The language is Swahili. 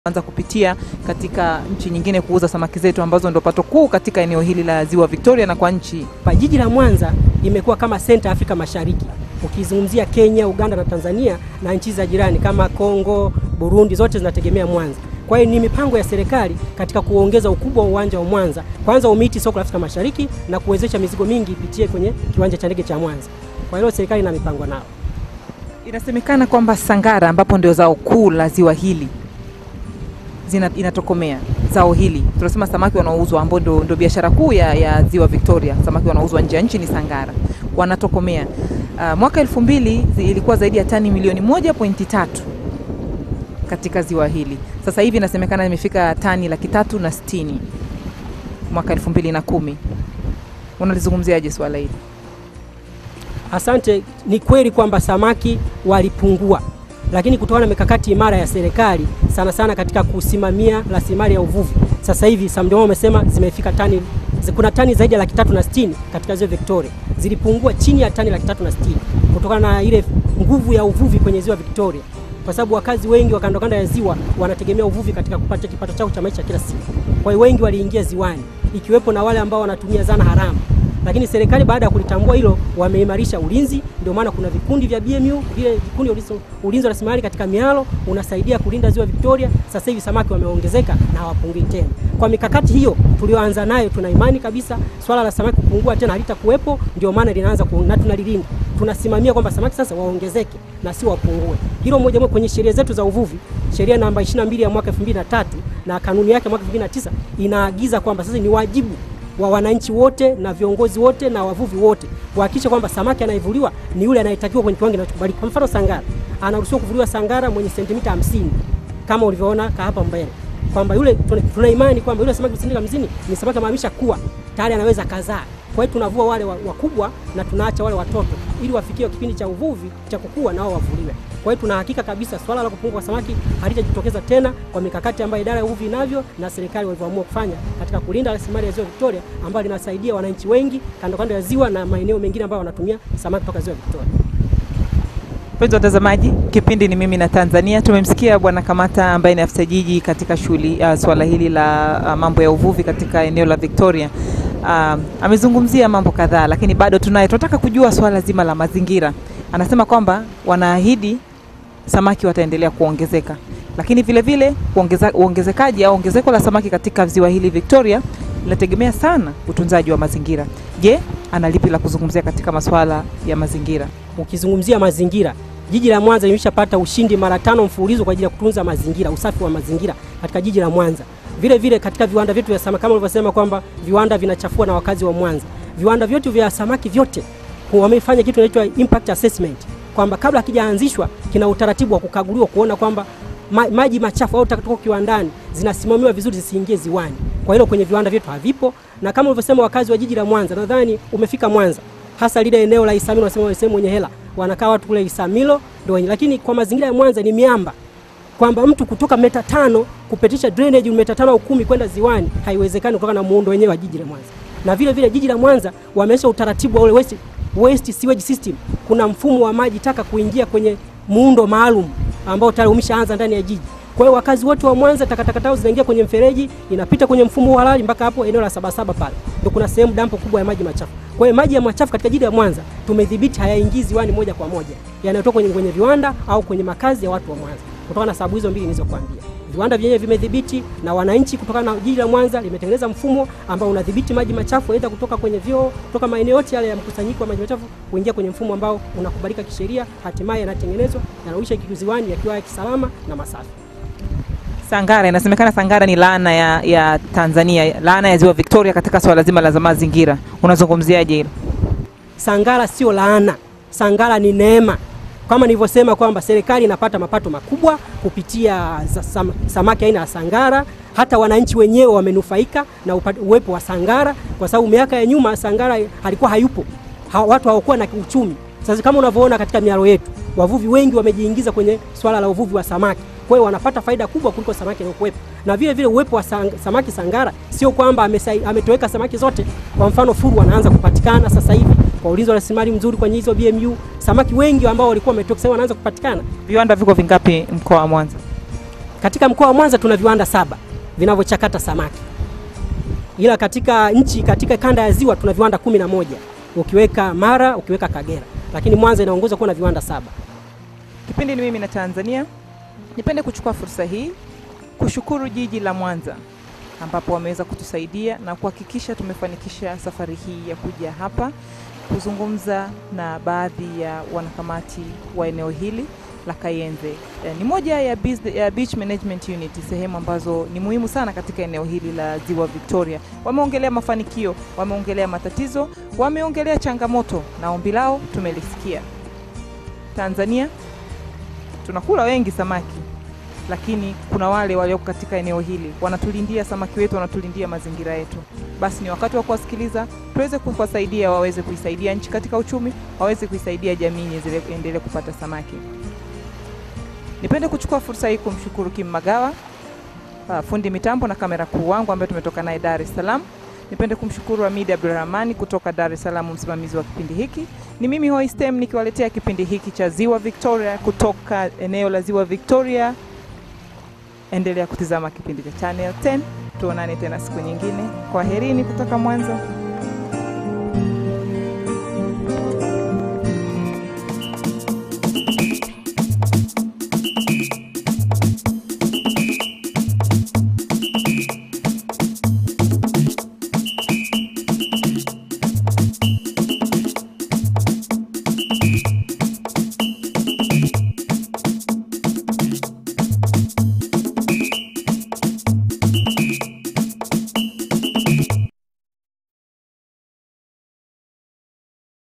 anza kupitia katika nchi nyingine kuuza samaki zetu ambazo ndo pato kuu katika eneo hili la Ziwa Victoria na kwa nchi. Pa jiji la Mwanza imekuwa kama senta Afrika Mashariki, ukizungumzia Kenya, Uganda na Tanzania na nchi za jirani kama Kongo, Burundi, zote zinategemea Mwanza. Kwa hiyo ni mipango ya serikali katika kuongeza ukubwa wa uwanja wa Mwanza, kwanza umiti soko la Afrika Mashariki na kuwezesha mizigo mingi ipitie kwenye kiwanja cha ndege cha Mwanza. Kwa hiyo serikali ina mipango nao. Inasemekana kwamba Sangara ambapo ndio zao kuu la ziwa hili zina, inatokomea zao hili tunasema samaki wanaouzwa ambao ndo, ndo biashara kuu ya, ya ziwa Victoria. Samaki wanaouzwa nje ya nchi ni Sangara, wanatokomea. Uh, mwaka elfu mbili zi- ilikuwa zaidi ya tani milioni moja pointi tatu katika ziwa hili. Sasa hivi inasemekana imefika tani laki tatu na sitini mwaka elfu mbili na kumi. Unalizungumziaje swala hili? Asante. Ni kweli kwamba samaki walipungua, lakini kutokana na mikakati imara ya serikali sana sana katika kusimamia rasilimali ya uvuvi, sasa hivi Samdoma wamesema zimefika tani, zi- kuna tani zaidi ya laki tatu na sitini katika ziwa Victoria, zilipungua chini ya tani laki tatu na sitini kutokana na ile nguvu ya uvuvi kwenye ziwa Victoria, kwa sababu wakazi wengi wa kando kando ya ziwa wanategemea uvuvi katika kupata kipato chao cha maisha kila siku. Kwa hiyo wengi waliingia ziwani, ikiwepo na wale ambao wanatumia zana haramu lakini serikali baada ya kulitambua hilo wameimarisha ulinzi. Ndio maana kuna vikundi vya BMU, vile vikundi vya ulinzi- ulinzi wa rasilimali katika mialo unasaidia kulinda ziwa Victoria. Sasa hivi samaki wameongezeka na hawapungui tena. Kwa mikakati hiyo tulioanza nayo, tuna imani kabisa swala la samaki kupungua tena halitakuwepo. Ndio maana linaanza ku, na tunalilinda, tunasimamia kwamba samaki sasa waongezeke na si wapungue. Hilo moja moja kwenye sheria zetu za uvuvi, sheria namba 22 ya mwaka 2003 na kanuni yake ya mwaka 2009 inaagiza kwamba sasa ni wajibu wa wananchi wote na viongozi wote na wavuvi wote kuhakikisha kwamba samaki anayevuliwa ni yule anayetakiwa kwenye kiwango kinachokubalika. Kwa mfano, sangara anaruhusiwa kuvuliwa sangara mwenye sentimita 50 kama ulivyoona ka hapa mbele, kwamba yule tuna, tuna imani kwamba yule samaki sentimita 50 ni samaki amaanisha kuwa tayari anaweza kazaa. Kwa hiyo tunavua wale wa- wakubwa na tunaacha wale watoto ili wafikie kipindi cha uvuvi cha kukua nao wavuliwe. Kwa hiyo tuna hakika kabisa swala la kupungua kwa samaki halitajitokeza tena kwa mikakati ambayo idara ya uvuvi inavyo na serikali walivyoamua kufanya katika kulinda rasilimali ya ziwa Victoria ambayo linasaidia wananchi wengi kando kando ya ziwa na maeneo mengine ambayo wanatumia samaki kutoka ziwa Victoria. Mpenzi watazamaji, kipindi ni mimi na Tanzania. Tumemsikia Bwana Kamata ambaye ni afisa jiji katika shughuli uh, swala hili la uh, mambo ya uvuvi katika eneo la Victoria. Uh, amezungumzia mambo kadhaa, lakini bado tunaye tunataka kujua swala zima la mazingira. Anasema kwamba wanaahidi samaki wataendelea kuongezeka, lakini vile vile uongeza- uongezekaji au ongezeko la samaki katika ziwa hili Victoria linategemea sana utunzaji wa mazingira. Je, ana lipi la kuzungumzia katika masuala ya mazingira? Ukizungumzia mazingira, jiji la Mwanza limeshapata ushindi mara tano mfululizo kwa ajili ya kutunza mazingira, usafi wa mazingira katika jiji la Mwanza. Vile vile katika viwanda vyetu vya samaki, kama ulivyosema kwamba viwanda vinachafua na wakazi wa Mwanza, viwanda vyetu vya samaki vyote wamefanya kitu kinaitwa impact assessment, kwamba kabla hakijaanzishwa kina utaratibu wa kukaguliwa kuona kwamba ma, maji machafu au taka kutoka kiwandani zinasimamiwa vizuri zisiingie ziwani. Kwa hilo kwenye viwanda vyetu havipo, na kama ulivyosema, wakazi wa jiji la Mwanza, nadhani umefika Mwanza, hasa lile eneo la Isamilo, wanasema sehemu wenye hela, wanakaa watu kule Isamilo ndio wenye, lakini kwa mazingira ya Mwanza ni miamba kwamba mtu kutoka meta tano kupitisha drainage meta tano au kumi kwenda ziwani haiwezekani kutokana na muundo wenyewe wa jiji la Mwanza. Na vile vile jiji la Mwanza wameesha utaratibu wa ule waste, waste sewage system. Kuna mfumo wa maji taka kuingia kwenye muundo maalum ambao tayari umeshaanza ndani ya jiji. Kwa hiyo wakazi wote wa Mwanza takataka zao zinaingia kwenye mfereji, inapita kwenye mfumo wa halali mpaka hapo eneo la Sabasaba pale. Ndio kuna sehemu dampo kubwa ya maji machafu. Kwa hiyo maji ya machafu katika jiji la Mwanza tumedhibiti hayaingii ziwani moja kwa moja. Yanayotoka kwenye, kwenye viwanda au kwenye makazi ya watu wa Mwanza. Kutokana na sababu hizo mbili nilizokuambia. Viwanda vyenyewe vimedhibiti na wananchi kutokana na jiji la Mwanza limetengeneza mfumo ambao unadhibiti maji machafu aidha kutoka kwenye vyoo, kutoka maeneo yote yale ya mkusanyiko wa maji machafu kuingia kwenye mfumo ambao unakubalika kisheria, hatimaye yanatengenezwa yanarudishwa kiziwani yakiwa ya kisalama na masafi. Sangara, inasemekana Sangara ni laana ya, ya Tanzania, laana ya ziwa Victoria katika swala zima la mazingira. Unazungumziaje hilo? Sangara sio laana, Sangara ni neema. Kama nilivyosema kwamba serikali inapata mapato makubwa kupitia za- sam, samaki aina ya Sangara. Hata wananchi wenyewe wamenufaika na upa- uwepo wa Sangara, kwa sababu miaka ya nyuma Sangara alikuwa hayupo, ha, watu hawakuwa na uchumi. Sasa kama unavyoona katika mialo yetu, wavuvi wengi wamejiingiza kwenye swala la uvuvi wa samaki, kwa hiyo wanapata faida kubwa kuliko samaki anayokuwepo. Na vile vile uwepo wa sang, samaki Sangara sio kwamba amesai- ametoweka samaki zote. Kwa mfano furu wanaanza kupatikana sasa hivi kwa ulinzi wa rasilimali mzuri kwenye hizo BMU. Samaki wengi ambao walikuwa wametoka sasa hivi wanaanza kupatikana. Viwanda viko vingapi mkoa wa Mwanza? Katika mkoa wa Mwanza tuna viwanda saba vinavyochakata samaki, ila katika nchi, katika kanda ya ziwa tuna viwanda kumi na moja ukiweka Mara, ukiweka Kagera, lakini Mwanza inaongoza kuwa na viwanda saba. Kipindi ni mimi na Tanzania. Nipende kuchukua fursa hii kushukuru jiji la Mwanza ambapo wameweza kutusaidia na kuhakikisha tumefanikisha safari hii ya kuja hapa kuzungumza na baadhi ya wanakamati wa eneo hili la Kayenze. Eh, Ni moja ya, biz- ya beach management unit, sehemu ambazo ni muhimu sana katika eneo hili la Ziwa Victoria. Wameongelea mafanikio, wameongelea matatizo, wameongelea changamoto na ombi lao tumelisikia. Tanzania tunakula wengi samaki, lakini kuna wale walioko katika eneo hili wanatulindia samaki wetu, wanatulindia mazingira yetu. Basi ni wakati wa kuwasikiliza, tuweze kuwasaidia waweze kuisaidia nchi katika uchumi, waweze kuisaidia jamii iendelee iendelee kupata samaki. Nipende kuchukua fursa hii kumshukuru Kim Magawa, uh, fundi mitambo na kamera kuu wangu ambaye tumetoka naye Dar es Salaam. Nipende kumshukuru Hamidi Abdulrahmani kutoka Dar es Salaam, msimamizi wa kipindi hiki. Ni mimi Hoistem nikiwaletea kipindi hiki cha Ziwa Victoria kutoka eneo la Ziwa Victoria. Endelea kutizama kipindi cha Channel 10. Tuonane tena siku nyingine. Kwaherini kutoka Mwanza.